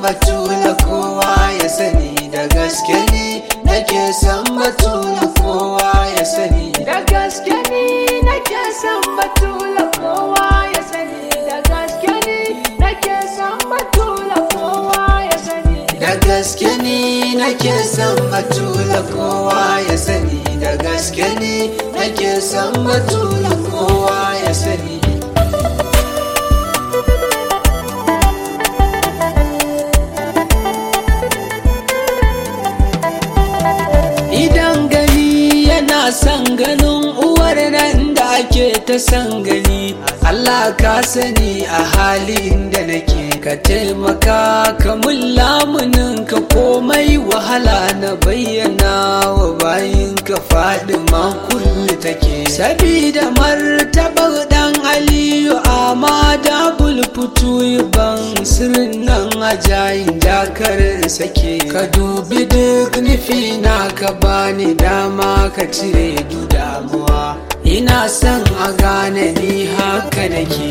batula kowa ya sani da gaske ni nake son batula kowa ya sani Da gaske ni nake son batula kowa ya sani Da gaske ni nake son batula kowa ya sani da gaske ni nake son batula kowa ya sani da gaske ni nake son batula kowa ya sani Idan gani yana son ganin uwar nan da ake ta son gani Allah ka sani a halin da nake ka taimaka ka mun lamunin ka komai wahala na bayyana wa bayin ka faɗi kulli take sabida martabar dan aliyu amma da bulfutu ban sirrin nan ajayin dakarin sake ka dubi duk nufi na ka bani dama ka cire du damuwa ina son a gane ni haka nake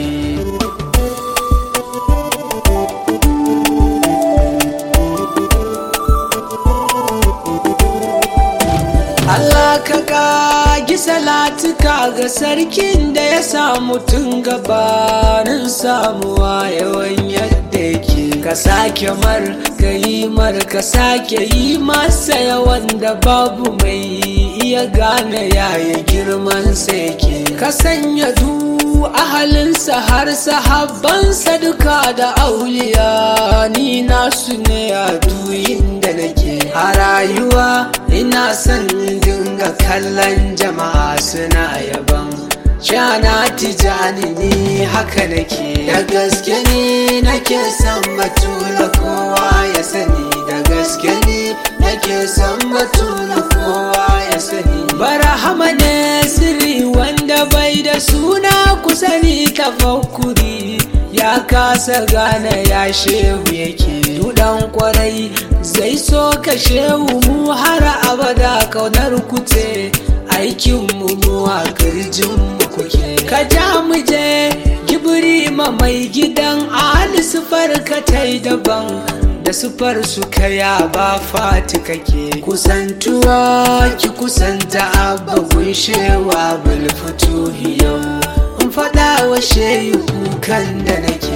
Allah ka kagi salatuka ga sarkin da ya samu tun gabanin samuwa yawan yadda yake ka sake mar ka yi mar ka sake yi masa yawan da babu mai iya gane yaya girman sa yake ka sanya du ahalinsa har sahabbansa duka da auliya ni nasu ne a duyin da nake a rayuwa ina son dinga kallon jama'a suna yaban shana tijani ni haka nake da gaske ni nake son batula kowa ya sani da gaske ni nake son batula kowa ya sani barahama ne sirri wanda bai da suna kusani tafakkuri ya kasa gane ya shehu yake dudan kwarai zai so ka shehu mu har abada kaunar kuce aikin mu mu a kirjin mu kuke ka ja mu je gibiri ma mai gidan ali sufar ka tai daban da sufar su kaya ba fati kake kusantuwa ki kusanta abba gunshewa bulfutu yau in faɗa wa shehu kukan da nake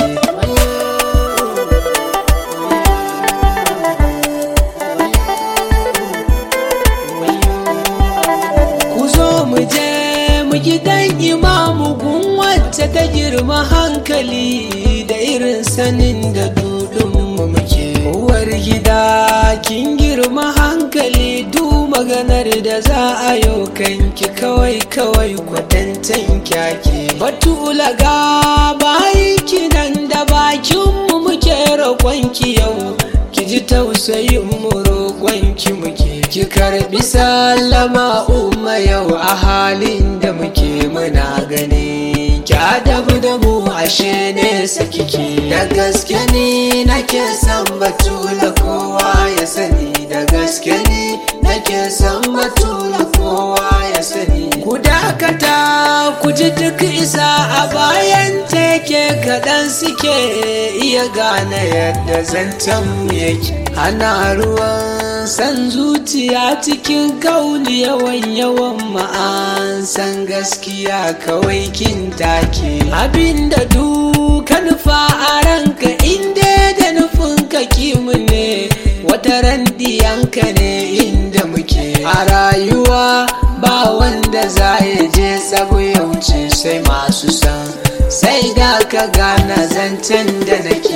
ku zo mu je mu gidan imamu gun wacce ta girma hankali da irin sanin da dudun mu muke uwar gida kin girma hankali du maganar da za a yau kanki kawai kawai kwatantan kyake batula ga bayi kinan da bakin mu muke roƙonki yau ki ji tausayin mu roƙonki muke ki karbi sallama umma yau a halin da muke muna gani ki adabu da mu ashe nesa kike da gaske ni nake son batula kowa ya sani da gaske ni nake son batula kowa ya sani ku dakata ku ji duk isa a bayan teke kaɗan suke iya gane yadda zancen mu yake ana ruwan san zuciya cikin kauli yawan yawan ma'an san gaskiya kawai kin take abinda duka nufa a ranka inda da nufin ka kimu ne wata randiyanka ne inda muke a rayuwa ba wanda za ya je tsago ya wuce sai masu san sai da ka gana zancen da nake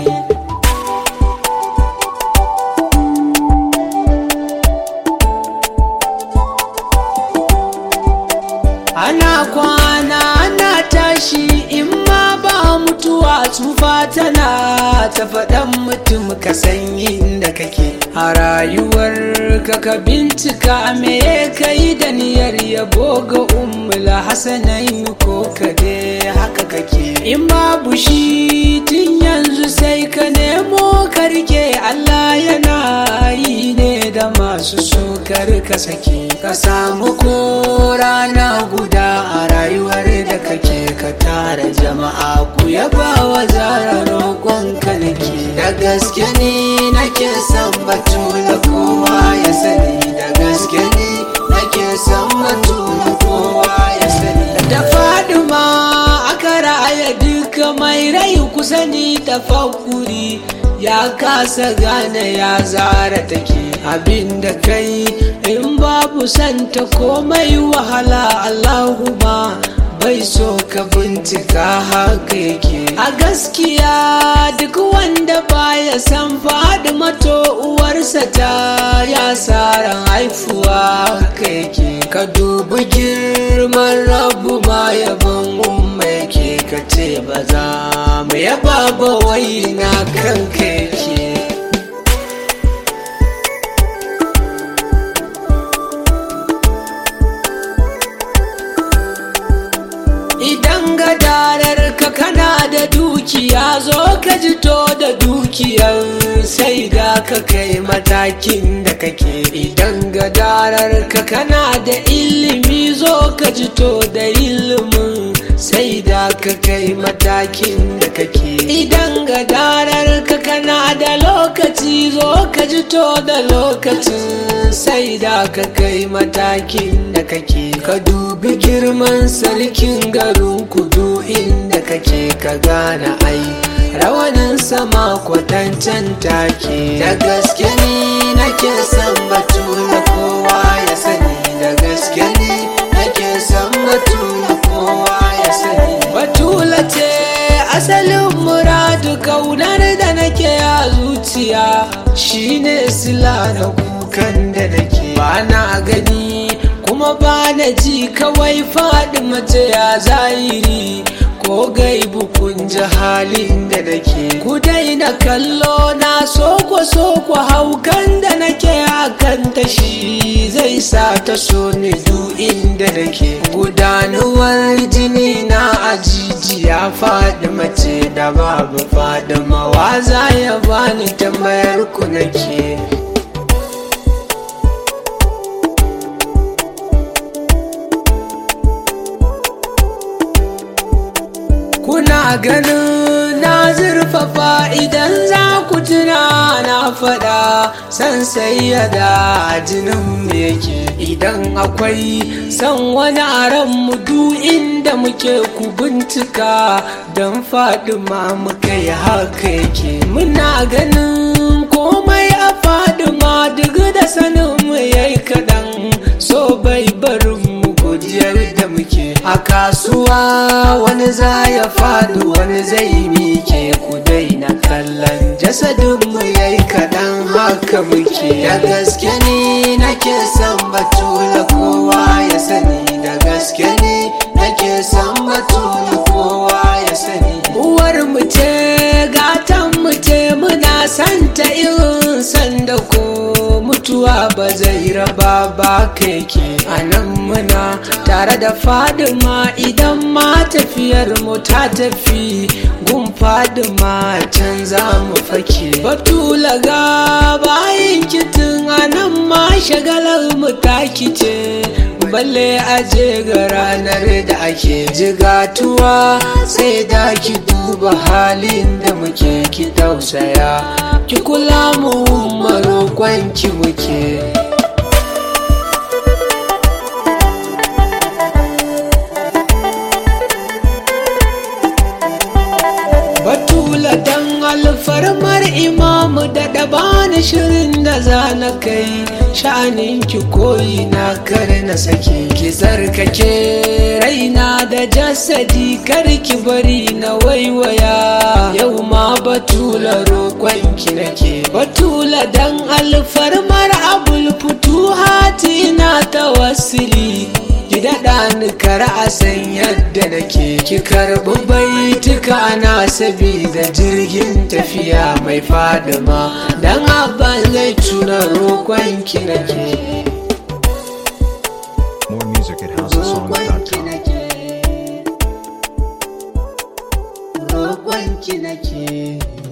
ana kwana ana tashi in ma ba mutuwa tsufa tana ta faɗan mutum ka san inda kake a rayuwar ka ka bincika me ka yi da niyyar yabo ga ummula hasanai ko ka dai haka kake in babu shi tun yanzu sai ka nemo ka rike Allah yana yi ne da masu sukar ka sake ka samu ko rana guda a rayuwar da kake ka tara jama'a ku yaba wa zara roƙon ka nake da da gaske ne nake son batula kowa ya sani da gaske ne nake son batula kowa ya sani da faduma aka raya duka mai rai kusa ni da fakuri ya kasa gane ya zara take abin da kai in babu santa komai wahala Allahumma bai so ka bincika haka yake a gaskiya duk wanda baya san faɗi mato uwarsa ta ya ran haifuwa haka yake ka dubi girman rabu ma yabon umma yake ka ce ba za mu yaba ba wai na kanka yake idan gadarar ka kana da dukiya zo ka jito da dukiyar sai da ka kai matakin da kake idan gadarar ka kana da ilimi zo ka jito da ilimin sai da ka kai matakin da kake idan gadarar ka kana da lokaci zo ka jito da lokacin sai da ka kai matakin da kake ka dubi girman sarkin garin kudu inda kake ka gane ai rawanin sama kwatancen take da gaske ne nake son batu da kowa ya sani da gaske ne nake son batu da kowa ya sani batula ce asalin muradu kaunar da nake a zuciya shine sila na kukan da nake ba na gani kuma ba na ji kawai faɗi mace ya zahiri ko gaibu kun ji halin da nake ku daina kallo na soko soko haukan da nake akan ta shi zai sa ta so ni du inda nake gudanuwar jini na ajijiya faɗi mace da babu faɗi mawaza ya bani tambayar ku nake kuna ganin na zurfafa idan za ku tuna na faɗa san sayyada jinin mu yake idan akwai san wani aran mu du inda muke ku bincika don fadima muka yi haka yake muna ganin komai a fadima duk da sanin mu yayi kaɗan so bai barin mu godiyar da muke a kasuwa wani za ya faɗi wani zai mike ku daina kallon jasadin mu yayi kaɗan haka muke da gaske ne nake son batula kowa ya sani da gaske ne nake son batula kowa ya sani uwar mu ce gatan mu ce muna santa irin sanda ko mutuwa ba zai raba ba keke a nan muna tare da fadima idan ma tafiyar mu ta tafi gun fadima can za mu fake batula ga bayan kitin a nan ma shagalar mu ta kice balle aje ga ranar da ake jigatuwa sai da ki duba halin da muke ki tausaya ki kula mu marokon ki muke batula dan alfarmar imamu da dabani shirin da za na kai sha'anin ki koyi na kar na sake ki zarkake raina da jasadi kar ki bari na waiwaya yau ma batula roƙon ki nake batula dan alfarmar abul futuhati na tawassuli ki daɗa ni kara a san yadda nake ki karɓi baituka na sabida jirgin tafiya mai fadima dan abba zai tuna roƙon ki nake More music at roƙon ki houseofsongs.com. nake roƙon ki nake